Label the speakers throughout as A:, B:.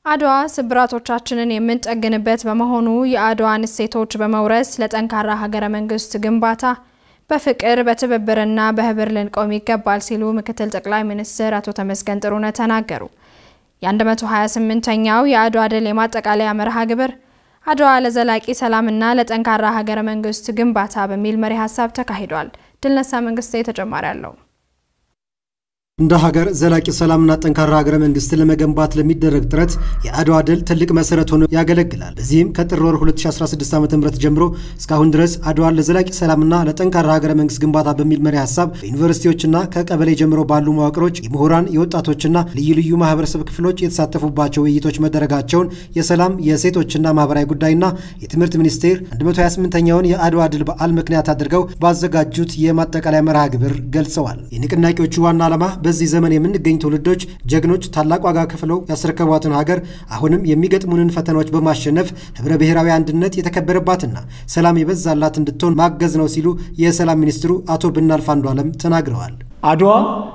A: አድዋ ስብራቶቻችንን የምንጠግንበት በመሆኑ የአድዋን እሴቶች በመውረስ ለጠንካራ ሀገረ መንግስት ግንባታ በፍቅር በትብብርና በህብር ልንቆም ይገባል ሲሉ ምክትል ጠቅላይ ሚኒስትር አቶ ተመስገን ጥሩነህ ተናገሩ። የ128ኛው የአድዋ ድል የማጠቃለያ መርሃ ግብር አድዋ ለዘላቂ ሰላምና ለጠንካራ ሀገረ መንግስት ግንባታ በሚል መሪ ሀሳብ ተካሂዷል። ድልነሳ መንግስቴ ተጨማሪ አለው።
B: እንደ ሀገር ዘላቂ ሰላምና ጠንካራ ሀገረ መንግስትን ለመገንባት ለሚደረግ ጥረት የአድዋ ድል ትልቅ መሰረት ሆኖ ያገለግላል። በዚህም ከጥር ወር 2016 ዓ ም ጀምሮ እስካሁን ድረስ አድዋን ለዘላቂ ሰላምና ለጠንካራ ሀገረ መንግስት ግንባታ በሚል መሪ ሀሳብ በዩኒቨርሲቲዎችና ከቀበሌ ጀምሮ ባሉ መዋቅሮች የምሁራን የወጣቶችና ልዩ ልዩ ማህበረሰብ ክፍሎች የተሳተፉባቸው ውይይቶች መደረጋቸውን የሰላም የሴቶችና ማህበራዊ ጉዳይና የትምህርት ሚኒስቴር 128ኛውን የአድዋ ድል በዓል ምክንያት አድርገው ባዘጋጁት የማጠቃለያ መርሃ ግብር ገልጸዋል። የንቅናቄዎቹ ዋና ዓላማ በዚህ ዘመን የምንገኝ ትውልዶች ጀግኖች ታላቅ ዋጋ ከፍለው ያስረከቧትን ሀገር አሁንም የሚገጥሙንን ፈተናዎች በማሸነፍ ህብረ ብሔራዊ አንድነት የተከበረባትና ሰላም የበዛላት እንድትሆን ማገዝ ነው ሲሉ የሰላም ሚኒስትሩ አቶ ብናልፍ አንዱዓለም ተናግረዋል።
C: አድዋ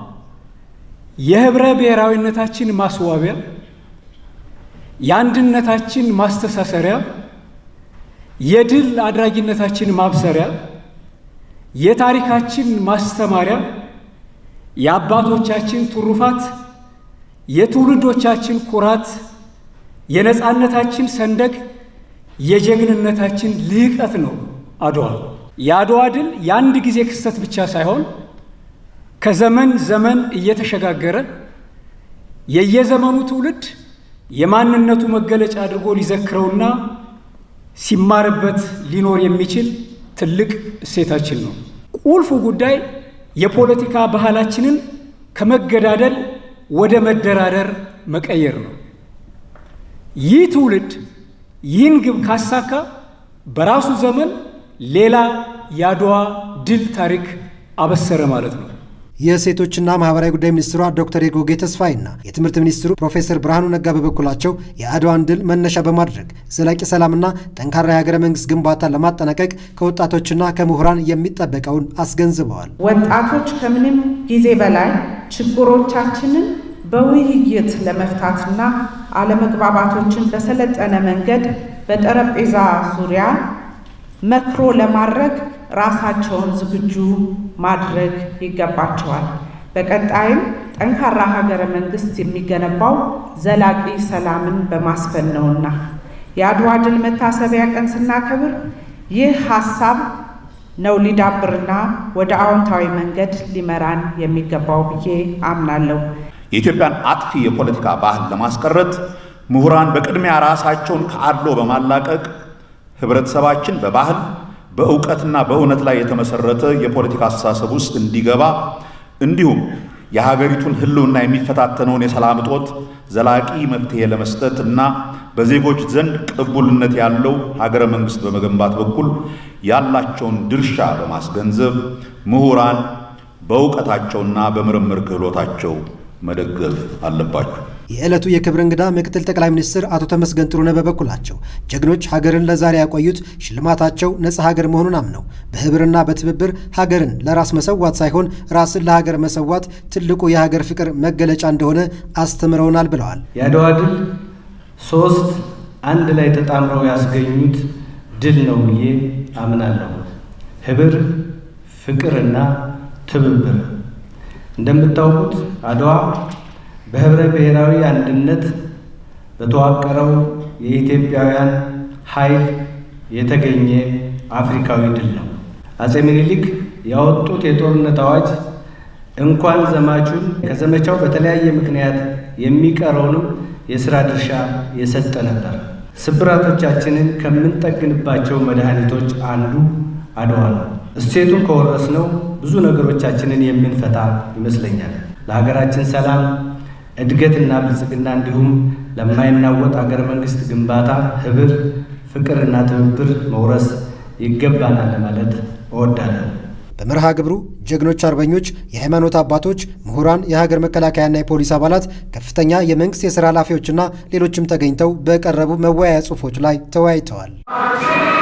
C: የህብረ ብሔራዊነታችን ማስዋቢያ፣ የአንድነታችን ማስተሳሰሪያ፣ የድል አድራጊነታችን ማብሰሪያ፣ የታሪካችን ማስተማሪያ የአባቶቻችን ትሩፋት፣ የትውልዶቻችን ኩራት፣ የነፃነታችን ሰንደቅ፣ የጀግንነታችን ልዕቀት ነው አድዋ። የአድዋ ድል የአንድ ጊዜ ክስተት ብቻ ሳይሆን ከዘመን ዘመን እየተሸጋገረ የየዘመኑ ትውልድ የማንነቱ መገለጫ አድርጎ ሊዘክረውና ሲማርበት ሊኖር የሚችል ትልቅ እሴታችን ነው። ቁልፉ ጉዳይ የፖለቲካ ባህላችንን ከመገዳደል ወደ መደራደር መቀየር ነው። ይህ ትውልድ ይህን ግብ ካሳካ በራሱ ዘመን ሌላ የአድዋ ድል ታሪክ አበሰረ ማለት ነው።
B: የሴቶችና ማህበራዊ ጉዳይ ሚኒስትሯ ዶክተር ኤርጎጌ ተስፋይና የትምህርት ሚኒስትሩ ፕሮፌሰር ብርሃኑ ነጋ በበኩላቸው የአድዋን ድል መነሻ በማድረግ ዘላቂ ሰላምና ጠንካራ የሀገረ መንግስት ግንባታ ለማጠናቀቅ ከወጣቶችና ከምሁራን የሚጠበቀውን አስገንዝበዋል።
D: ወጣቶች ከምንም ጊዜ በላይ ችግሮቻችንን በውይይት ለመፍታትና አለመግባባቶችን በሰለጠነ መንገድ በጠረጴዛ ዙሪያ መክሮ ለማድረግ ራሳቸውን ዝግጁ ማድረግ ይገባቸዋል። በቀጣይም ጠንካራ ሀገረ መንግስት የሚገነባው ዘላቂ ሰላምን በማስፈን ነውና የአድዋ ድል መታሰቢያ ቀን ስናከብር ይህ ሀሳብ ነው ሊዳብርና ወደ አዎንታዊ መንገድ ሊመራን የሚገባው ብዬ አምናለሁ።
E: የኢትዮጵያን አጥፊ የፖለቲካ ባህል ለማስቀረት ምሁራን በቅድሚያ ራሳቸውን ከአድሎ በማላቀቅ ህብረተሰባችን በባህል በእውቀትና በእውነት ላይ የተመሰረተ የፖለቲካ አስተሳሰብ ውስጥ እንዲገባ እንዲሁም የሀገሪቱን ህልውና የሚፈታተነውን የሰላም እጦት ዘላቂ መፍትሄ ለመስጠት እና በዜጎች ዘንድ ቅቡልነት ያለው ሀገረ መንግስት በመገንባት በኩል ያላቸውን ድርሻ በማስገንዘብ ምሁራን በእውቀታቸውና በምርምር ክህሎታቸው መደገፍ አለባቸው።
B: የዕለቱ የክብር እንግዳ ምክትል ጠቅላይ ሚኒስትር አቶ ተመስገን ጥሩነህ በበኩላቸው ጀግኖች ሀገርን ለዛሬ ያቆዩት ሽልማታቸው ነጻ ሀገር መሆኑን አምነው በህብርና በትብብር ሀገርን ለራስ መሰዋት ሳይሆን ራስን ለሀገር መሰዋት ትልቁ የሀገር ፍቅር መገለጫ እንደሆነ አስተምረውናል ብለዋል።
F: የአድዋ ድል ሶስት አንድ ላይ ተጣምረው ያስገኙት ድል ነው ብዬ አምናለሁ። ህብር፣ ፍቅርና ትብብር። እንደምታውቁት አድዋ በህብረ ብሔራዊ አንድነት በተዋቀረው የኢትዮጵያውያን ኃይል የተገኘ አፍሪካዊ ድል ነው። አጼ ምኒልክ ያወጡት የጦርነት አዋጅ እንኳን ዘማቹን ከዘመቻው በተለያየ ምክንያት የሚቀረውንም የሥራ ድርሻ የሰጠ ነበር። ስብራቶቻችንን ከምንጠግንባቸው መድኃኒቶች አንዱ አድዋ ነው። እሴቱን ከወረስነው ብዙ ነገሮቻችንን የምንፈታ ይመስለኛል። ለሀገራችን ሰላም እድገትና ብልጽግና እንዲሁም ለማይናወጥ አገረ መንግስት ግንባታ ህብር፣ ፍቅርና ትብብር መውረስ ይገባናል ለማለት እወዳለሁ።
B: በመርሃ ግብሩ ጀግኖች አርበኞች፣ የሃይማኖት አባቶች፣ ምሁራን፣ የሀገር መከላከያና የፖሊስ አባላት፣ ከፍተኛ የመንግስት የሥራ ኃላፊዎችና ሌሎችም ተገኝተው በቀረቡ መወያያ ጽሑፎች ላይ ተወያይተዋል።